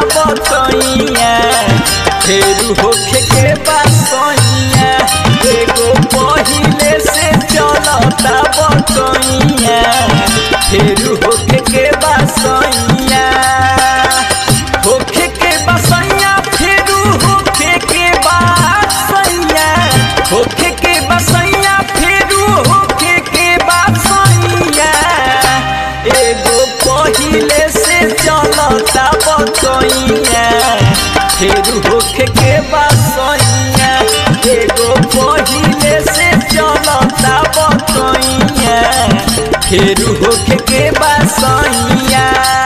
बतैया फेरू होखे के बासैया एगो पहिले से चलता बतैया फेरू होखे के बासैया होखे के बासैया फेरू होखे के बासैया होखे के बासैया फेरू होखे के बासैया एगो पहिले से चलता बतैया फेरू होखे के बासैया एगो पहिले से चलता बतैया फेरू होखे के बासैया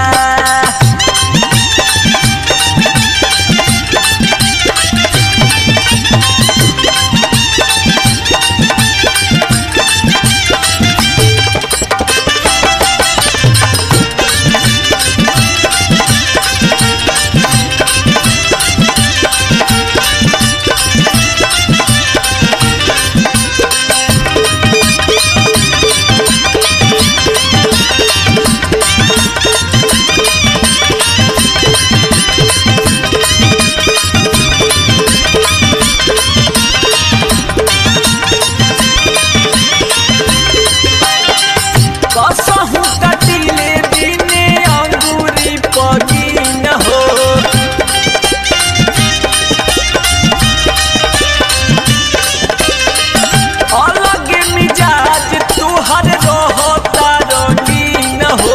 कसहु कटिले दिने अंगूरी पगिन हो अलग मिजाज तुहर रहता रंगीन हो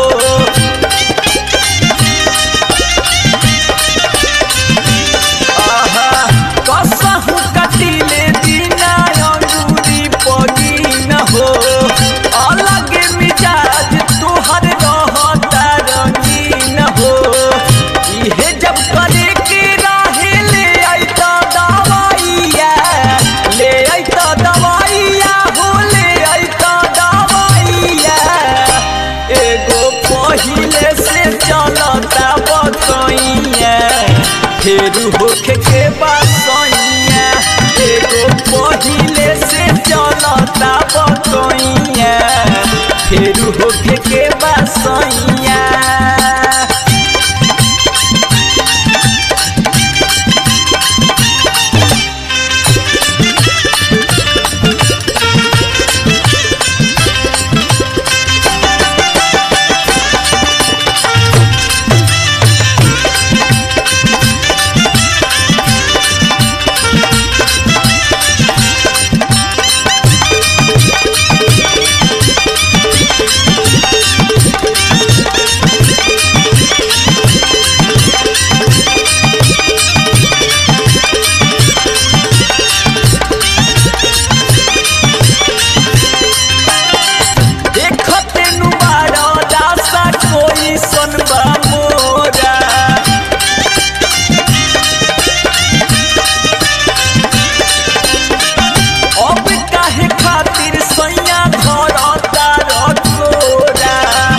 आहा कसहु कटिले दिना अंगूरी पगिन हो अलग मिजाज तुहर रहता रंगीन हो इहे जब करे के रहे ले अइता दवाइया ले अइता दवाइया हो ले अइता दवाइया एगो पहिले से चलता बतैया फेरू होखे के बासैया एगो पहिले से चलता बतैया फेरू होखे के बासैया देखते नुबारा दासा कोई सनबा मोरा अब काहे खातिर सैया धरता रखोरा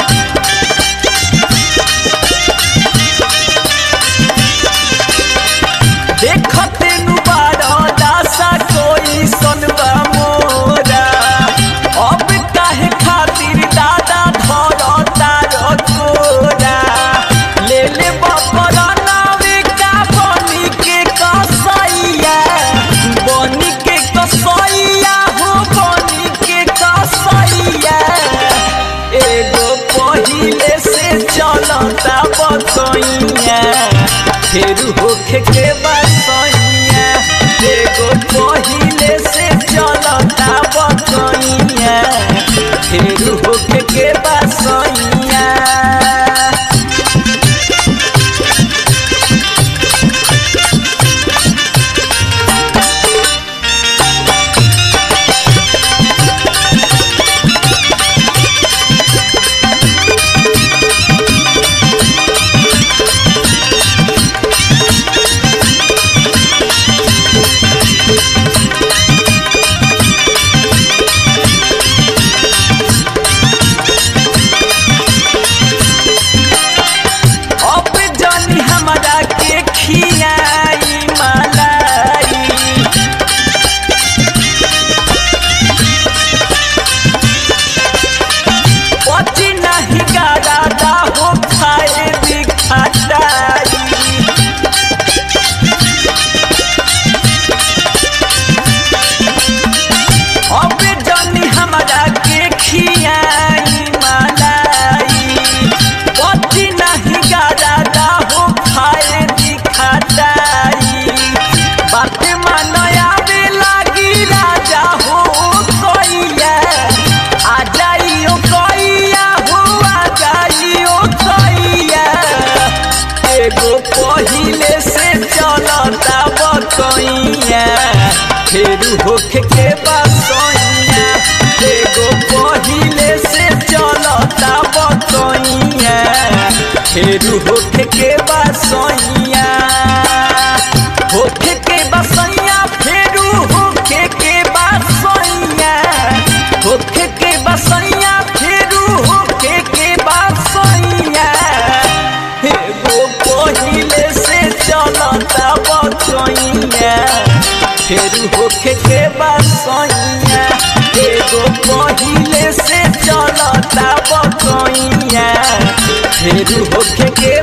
देखते नुबारा दासा कोई सनबा मोरा अब काहे खातिर दादा धरता रखोरा ले ले बपरा नावे का बनी के कसैया बनी के कसैया हो बनी के कसैया एगो पहिले से चलता बतैया फेरू होखे के बसैया एगो पहिले से चलता बतैया फेरू होखे के बसैया एगो पहिले से चलता बकैया फेरू होखे के बसैया एगो पहिले से चलता बकैया फेरू होखे के बसैया होखे के बसैया फेरू होखे के बसैया होखे के बसैया फेरू होखे के बसैया एगो पहिले से चलता बकैया फेरू होखे के बसैया एगो पहिले से चलता बकैया फेरू होखे के